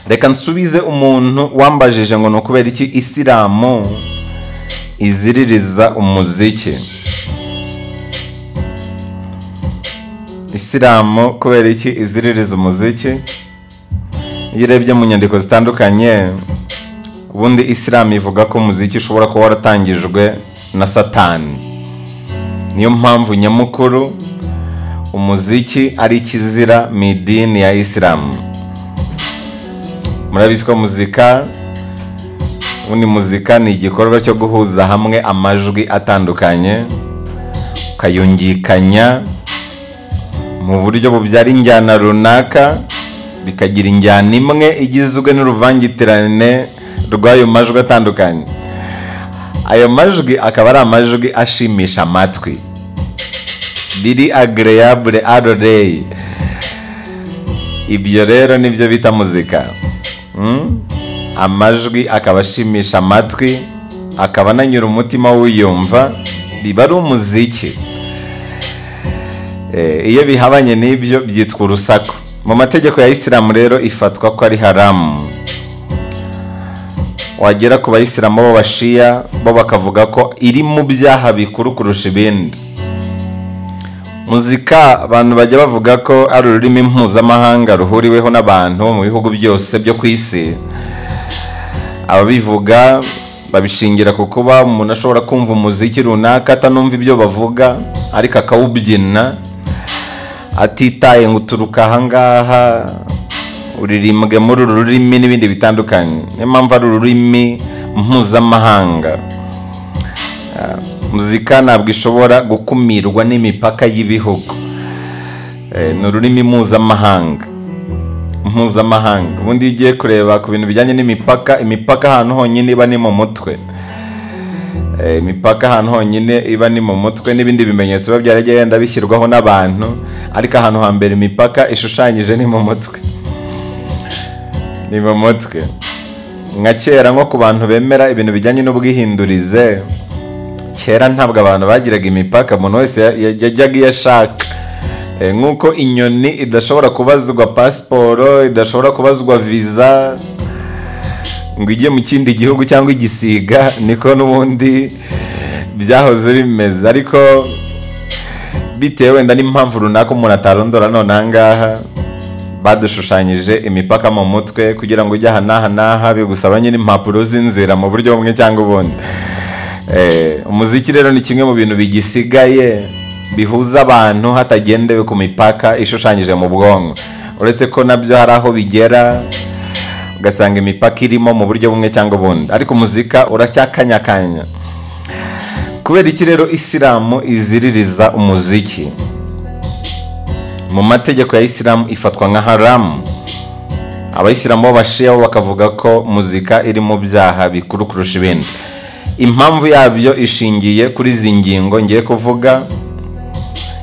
reka nsubize umuntu wambajije ngo ni ukubera iki isilamu iziririza umuziki isilamu kubera iki iziririza umuziki iyo urebye mu nyandiko zitandukanye ubundi isilamu ivuga ko umuziki ushobora kuba waratangijwe na satani niyo mpamvu nyamukuru umuziki ari ikizira mu idini ya isilamu murabizi ko muzika ubundi muzika ni igikorwa cyo guhuza hamwe amajwi atandukanye ukayungikanya mu buryo bubyara injyana runaka bikagira injyana imwe igizwe n'uruvangitirane rw'ayo majwi atandukanye ayo majwi akaba ari amajwi ashimisha amatwi biri agireyabure aroreyi ibyo rero nibyo bita muzika amajwi akaba ashimisha amatwi akaba ananyura umutima w'uyumva biba ari umuziki iyo bihabanye n'ibyo byitwa urusaku mu mategeko ya isilamu rero ifatwa ko ari haramu wagera ku bayisilamu b'abashiya bo bakavuga ko iri mu byaha bikuru kurusha ibindi muzika abantu bajya bavuga ko ari ururimi mpuzamahanga ruhuriweho n'abantu mu bihugu byose byo ku isi ababivuga babishingira ku kuba umuntu ashobora kumva umuziki runaka atanumva ibyo bavuga ariko akawubyina atitaye ngo uturuka ahangaha uririmbwe muri uru rurimi n'ibindi bitandukanye niyo mpamvu ari ururimi mpuzamahanga muzika ntabwo ishobora gukumirwa n'imipaka y'ibihugu ni ururimi mpuzamahanga mpuzamahanga ubundi iyo ugiye kureba ku bintu bijyanye n'imipaka imipaka ahantu honyine iba ni mu mutwe imipaka ahantu honyine iba ni mu mutwe n'ibindi bimenyetso biba byaragiye yenda bishyirwaho n'abantu ariko ahantu hambere imipaka ishushanyije ni mu mutwe ni mu mutwe nka kera nko ku bantu bemera ibintu bijyanye n'ubwihindurize kera ntabwo abantu bagiraga imipaka umuntu wese yajyaga iyo ashaka nk'uko inyoni idashobora kubazwa pasiporo idashobora kubazwa viza ngo ijye mu kindi gihugu cyangwa igisiga niko n'ubundi byahoze bimeze ariko bitewe wenda n'impamvu runaka umuntu atarondora none aha ngaha badushushanyije imipaka mu mutwe kugira ngo ujye aha n'aha n'aha bigusaba nyine impapuro z'inzira mu buryo bumwe cyangwa ubundi umuziki rero ni kimwe mu bintu bigisigaye bihuza abantu hatagendewe ku mipaka ishushanyije mu bwonko uretse ko nabyo hari aho bigera ugasanga imipaka irimo mu buryo bumwe cyangwa ubundi ariko umuzika uracyakanyakanya kubera iki rero isilamu iziririza umuziki mu mategeko ya isilamu ifatwa nka haramu abayisilamu b'abashiya bo bakavuga ko muzika iri mu byaha bikuru kurusha ibindi impamvu yabyo ishingiye kuri izi ngingo ngiye kuvuga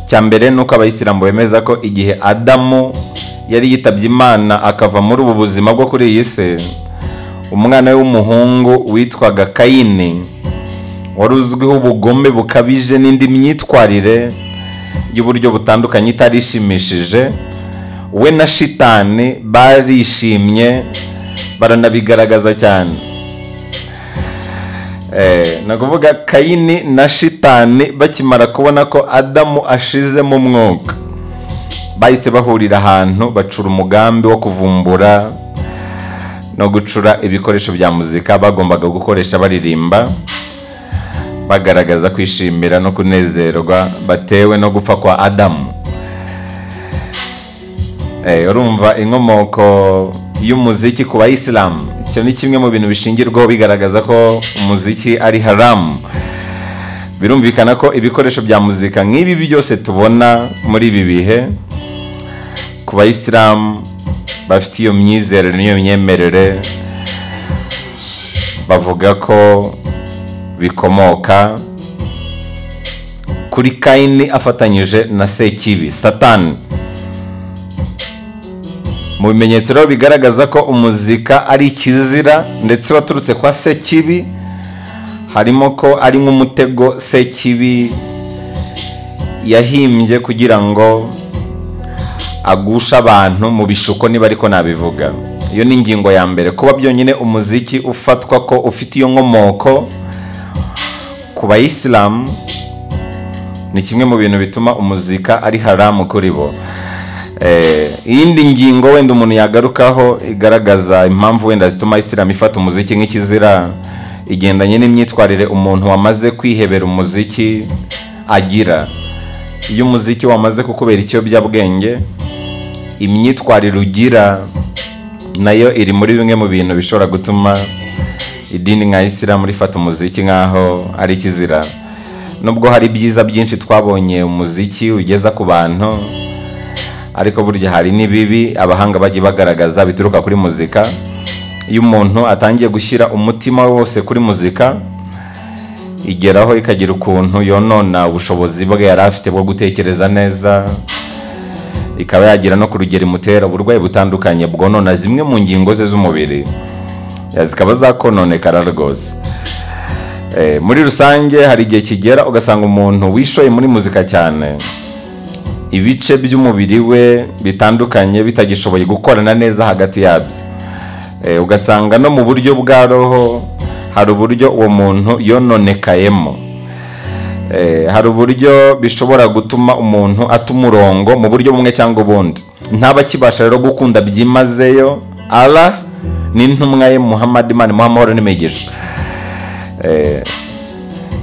cya mbere ni uko abayisilamu bemeza ko igihe adamu yari yitabye imana akava muri ubu buzima bwo kuri iyi si umwana w'umuhungu witwaga kayini wari uzwiho ubugome bukabije n'indi myitwarire y'uburyo butandukanye itari ishimishije we na shitani barishimye baranabigaragaza cyane ni ukuvuga kayini na shitani bakimara kubona ko adamu ashizemo umwuka bahise bahurira ahantu bacura umugambi wo kuvumbura no gucura ibikoresho bya muzika bagombaga gukoresha baririmba bagaragaza kwishimira no kunezerwa batewe no gupfa kwa adamu urumva inkomoko y'umuziki ku bayisilamu icyo ni kimwe mu bintu bishingirwaho bigaragaza ko umuziki ari haramu birumvikana ko ibikoresho bya muzika nk'ibi byose tubona muri ibi bihe ku bayisilamu bafite iyo myizerere n'iyo myemerere bavuga ko bikomoka kuri kayini afatanyije na sekibi satani mu bimenyetso rero bigaragaza ko umuzika ari ikizira ndetse waturutse kwa sekibi harimo ko ari nk'umutego sekibi yahimbye kugira ngo agushe abantu mu bishuko niba ariko nabivuga iyo ni ingingo ya mbere kuba byonyine umuziki ufatwa ko ufite iyo nkomoko ku bayisilamu ni kimwe mu bintu bituma umuzika ari haramu kuri bo Eh, iyindi ngingo wenda umuntu yagarukaho igaragaza impamvu wenda zituma isilamu ifata umuziki nk'ikizira igendanye n'imyitwarire umuntu wamaze kwihebera umuziki agira iyo umuziki wamaze kukubera ikiyobyabwenge imyitwarire ugira nayo iri muri bimwe mu bintu bishobora gutuma idini nka isilamu rifata umuziki nk'aho ari ikizira nubwo hari ibyiza byinshi twabonye umuziki ugeza ku bantu ariko burya hari n'ibibi abahanga bagiye bagaragaza bituruka kuri muzika iyo umuntu atangiye gushyira umutima we wose kuri muzika igeraho ikagira ukuntu yonona ubushobozi bwe yari afite bwo gutekereza neza ikaba yagera no ku rugero imutera uburwayi butandukanye bwonona zimwe mu ngingo ze z'umubiri Eh, zikaba zakononekara rwose Eh, muri rusange hari igihe kigera ugasanga umuntu wishoye muri muzika cyane ibice by'umubiri we bitandukanye bitagishoboye gukorana neza hagati yabyo Eh, ugasanga no mu buryo bwa roho hari uburyo uwo muntu yononekayemo Eh, hari uburyo bishobora gutuma umuntu ata umurongo mu buryo bumwe cyangwa ubundi ntaba akibasha rero gukunda byimazeyo ara n'intumwa ye muhammad imana imuha amahoro n'imigisha Eh,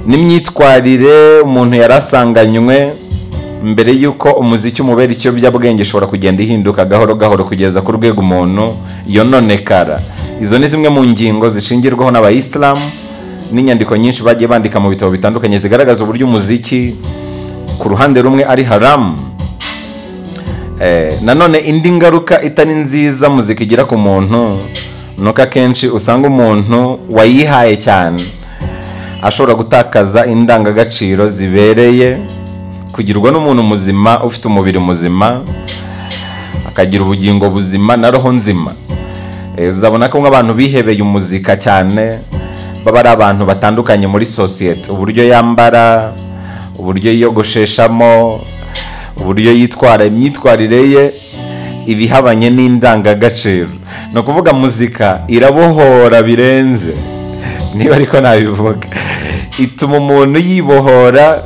n'imyitwarire umuntu yari asanganywe mbere y'uko umuziki umubera ikiyobyabwenge ishobora kugenda ihinduka gahoro gahoro kugeza ku rwego umuntu yononekara izo ni zimwe mu ngingo zishingirwaho n'abayisilamu n'inyandiko nyinshi bagiye bandika mu bitabo bitandukanye zigaragaza uburyo umuziki ku ruhande rumwe ari haramu Eh, nanone indi ngaruka itari nziza muzika igira ku muntu ni uko akenshi usanga umuntu wayihaye cyane ashobora gutakaza indangagaciro zibereye kugirwa n'umuntu muzima ufite umubiri muzima akagira ubugingo buzima na roho nzima Eh, uzabona ko nk'abantu bihebeye umuzika cyane baba ari abantu batandukanye muri sosiyete uburyo yambara uburyo yiyogosheshamo uburyo yitwara imyitwarire ye ibihabanye n'indangagaciro ni ukuvuga muzika irabohora birenze niba ariko nabivuga ituma umuntu yibohora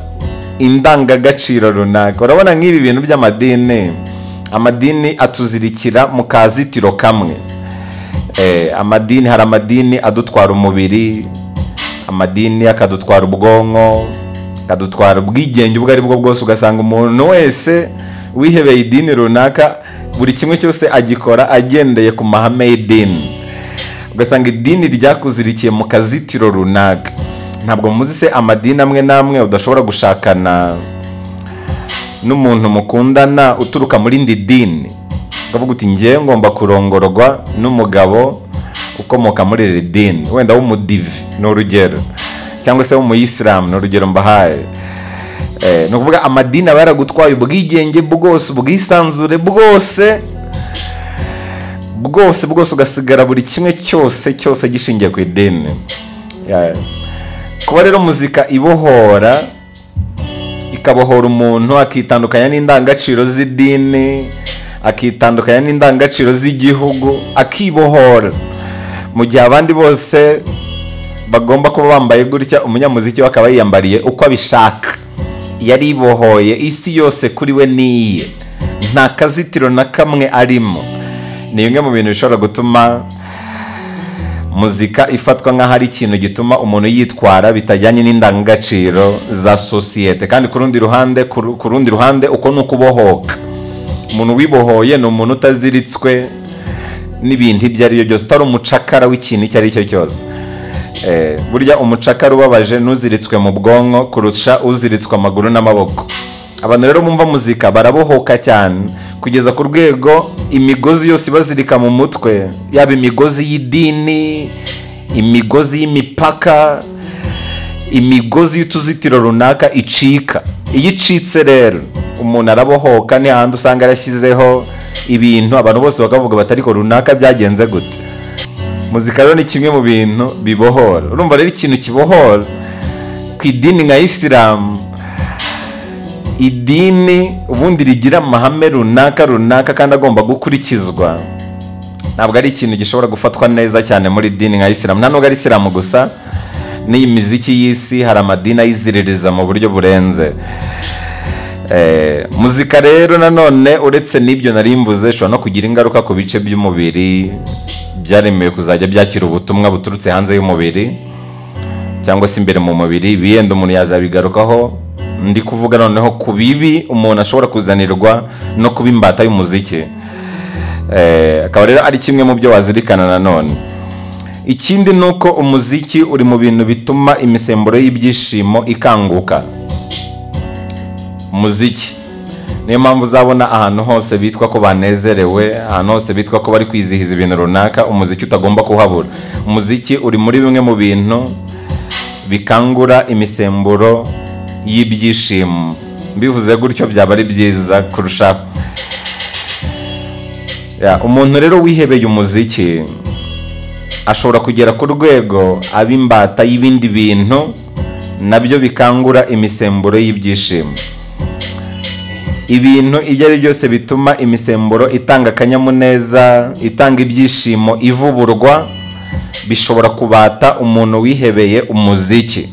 indangagaciro runaka urabona nk'ibi bintu by'amadini amadini atuzirikira mu kazitiro kamwe Eh, amadini hari amadini adutwara umubiri amadini akadutwara ubwonko akadutwara ubwigenge ubwo ari bwo bwose ugasanga umuntu wese wihebeye idini runaka buri kimwe cyose agikora agendeye ku mahame y'idini ugasanga idini ryakuzirikiye mu kazitiro runaka ntabwo muzi se amadini amwe n'amwe udashobora gushakana n'umuntu mukundana uturuka mu rindi dini ukavuga uti ngewe ngomba kurongorwa n'umugabo ukomoka muri iri dini wenda w'umudive ni urugero cyangwa se w'umuyisilamu ni urugero mbahaye Eh, ni ukuvuga amadini aba yaragutwaye ubwigenge bwose ubwisanzure bwose bwose bwose ugasigara buri kimwe cyose cyose gishingiye ku idini Ya- kuba rero muzika ibohora ikabohora umuntu akitandukanya n'indangagaciro z'idini akitandukanya n'indangagaciro z'igihugu akibohora mu gihe abandi bose bagomba kuba bambaye gutya umunyamuziki we akaba yiyambariye uko abishaka yaribohoye isi yose kuri we niye nta kazitiro na kamwe arimo ni bimwe mu bintu bishobora gutuma muzika ifatwa nk'aho ari ikintu gituma umuntu yitwara bitajyanye n'indangagaciro za sosiyete kandi ku rundi ruhande ku ru- ku rundi ruhande uko ni ukubohoka umuntu wibohoye ni umuntu utaziritswe n'ibintu ibyo ari byo byose utari umucakara w'ikintu icyo ari cyo cyose Eh, burya umucakara ubabaje n'uziritswe mu bwonko kurusha uziritswe amaguru n'amaboko abantu rero bumva muzika barabohoka cyane kugeza ku rwego imigozi yose ibazirika mu mutwe yaba imigozi y'idini imigozi y'imipaka imigozi y'utuzitiro runaka icika iyo icitse rero umuntu arabohoka ni hahandi usanga yarashyizeho ibintu abantu bose bakavuga bati ariko runaka byagenze gute muzika rero ni kimwe mu bintu bibohora urumva rero ikintu kibohora ku idini nka isilamu idini ubundi rigira amahame runaka runaka kandi agomba gukurikizwa ntabwo ari ikintu gishobora gufatwa neza cyane muri dini nka isilamu nta nubwo ari isilamu gusa n'iyi miziki y'isi hari amadini ayiziririza mu buryo burenze Eh, muzika rero nanone uretse n'ibyo nari mvuze ishobora no kugira ingaruka ku bice by'umubiri byaremewe kuzajya byakira ubutumwa buturutse hanze y'umubiri cyangwa se imbere mu mubiri biyenda umuntu yazabigarukaho ndi kuvuga noneho ku bibi umuntu ashobora kuzanirwa no kuba imbata y'umuziki Eh, akaba rero ari kimwe mu byo wazirikana nanone ikindi ni uko umuziki uri mu bintu bituma imisemburo y'ibyishimo ikanguka umuziki niyo mpamvu uzabona ahantu hose bitwa ko banezerewe ahantu hose bitwa ko bari kwizihiza ibintu runaka umuziki utagomba kuhabura umuziki uri muri bimwe mu bintu bikangura imisemburo y'ibyishimo mbivuze gutyo byaba ari byiza kurushaho Ya, umuntu rero wihebeye umuziki ashobora kugera ku rwego aba imbata y'ibindi bintu nabyo bikangura imisemburo y'ibyishimo ibintu ibyo ari byose bituma imisemburo itanga akanyamuneza itanga ibyishimo ivuburwa bishobora kubata umuntu wihebeye umuziki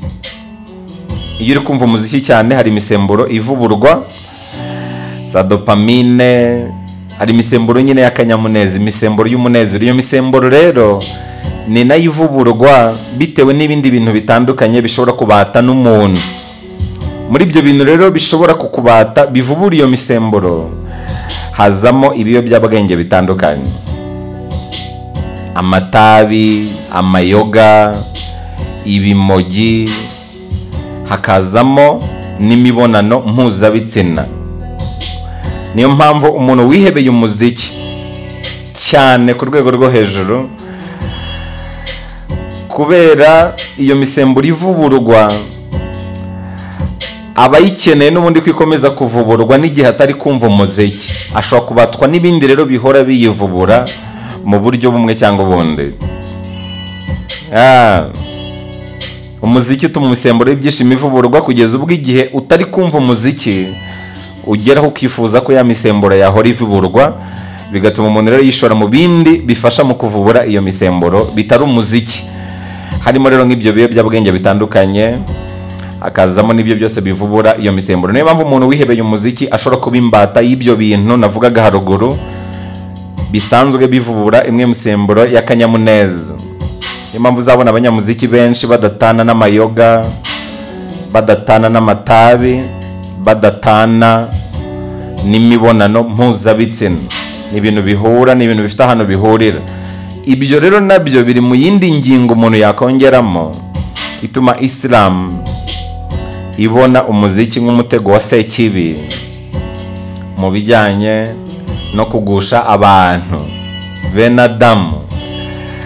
iyo uri kumva umuziki cyane hari imisemburo ivuburwa za dopamine hari imisemburo nyine y'akanyamuneza imisemburo y'umunezero iyo misemburo rero ni nayo ivuburwa bitewe n'ibindi bintu bitandukanye bishobora kubata n'umuntu muri ibyo bintu rero bishobora kukubata bivubura iyo misemburo hazamo ibiyobyabwenge bitandukanye amatabi amayoga ibimogi hakazamo n'imibonano mpuzabitsina niyo mpamvu umuntu wihebeye umuziki cyane ku rwego rwo hejuru kubera iyo misemburo ivuburwa aba ayikeneye n'ubundi kwikomeza kuvuburwa n'igihe atari kumva umuziki ashobora kubatwa n'ibindi rero bihora biyivubura mu buryo bumwe cyangwa ubundi Ah. umuziki utuma imisemburo y'ibyishimo ivuburwa kugeza ubwo igihe utari kumva umuziki ugeraho ukifuza ko ya misemburo yahora ivuburwa bigatuma umuntu rero yishora mu bindi bifasha mu kuvubura iyo misemburo bitari umuziki harimo rero nk'ibyo biyobyabwenge bitandukanye akazamo n'ibyo byose bivubura iyo misemburo niyo mpamvu umuntu wihebeye umuziki ashobora kuba imbata y'ibyo bintu navugaga haruguru bisanzwe bivubura imwe misemburo y'akanyamuneza niyo mpamvu uzabona abanyamuziki benshi badatana n'amayoga badatana n'amatabi badatana n'imibonano mpuzabitsina ni ibintu bihura ni ibintu bifite ahantu bihurira ibyo rero nabyo biri mu yindi ngingo umuntu yakongeramo ituma isilamu ibona umuziki nk'umutego wa sekibi mu bijyanye no kugusha abantu bene adamu